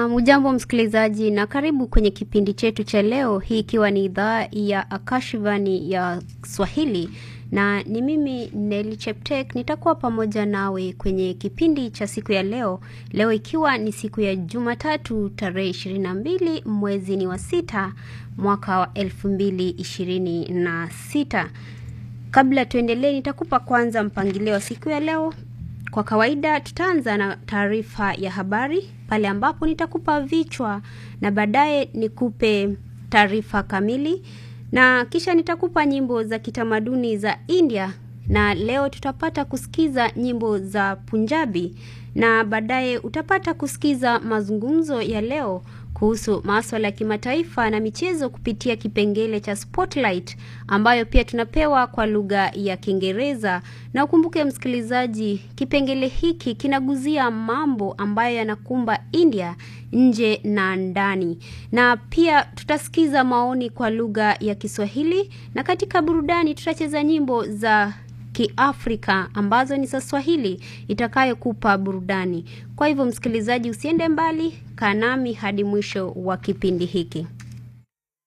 Na mujambo msikilizaji, na karibu kwenye kipindi chetu cha leo, hii ikiwa ni idhaa ya Akashivani ya Swahili na ni mimi Neli Cheptek nitakuwa pamoja nawe kwenye kipindi cha siku ya leo. Leo ikiwa ni siku ya Jumatatu tarehe ishirini na mbili mwezi ni wa sita mwaka wa elfu mbili ishirini na sita. Kabla tuendelee, nitakupa kwanza mpangilio wa siku ya leo. Kwa kawaida tutaanza na taarifa ya habari pale ambapo nitakupa vichwa na baadaye nikupe taarifa kamili na kisha nitakupa nyimbo za kitamaduni za India na leo tutapata kusikiza nyimbo za Punjabi na baadaye utapata kusikiza mazungumzo ya leo kuhusu maswala ya kimataifa na michezo kupitia kipengele cha Spotlight ambayo pia tunapewa kwa lugha ya Kiingereza. Na ukumbuke msikilizaji, kipengele hiki kinaguzia mambo ambayo yanakumba India nje na ndani, na pia tutasikiza maoni kwa lugha ya Kiswahili, na katika burudani tutacheza nyimbo za Kiafrika ambazo ni za Swahili itakayokupa burudani. Kwa hivyo, msikilizaji, usiende mbali, kaa nami hadi mwisho wa kipindi hiki.